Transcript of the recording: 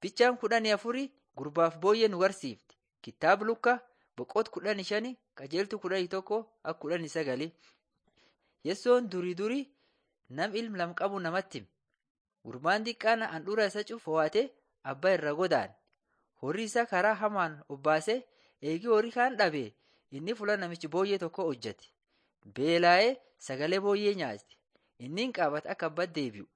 Bichaan kudhanii afurii gurbaaf booyyee nu barsiifti. Kitaaba Lukaa boqot kudhanii shanii qajeeltu kudhanii tokko akka kudhanii sagalii. Yesoon durii durii nam ilma lam qabu namatti hime. Gurbaan xiqqaan handhuura isa cufu fo'atee abbaa irra godaane. Horii isaa karaa hamaan obbaasee eegii horii kaan dhabe inni fuula namichi booyyee tokko hojjete. Beela'ee sagalee booyyee nyaate. Inni hin qaabate akka abbaa deebi'u.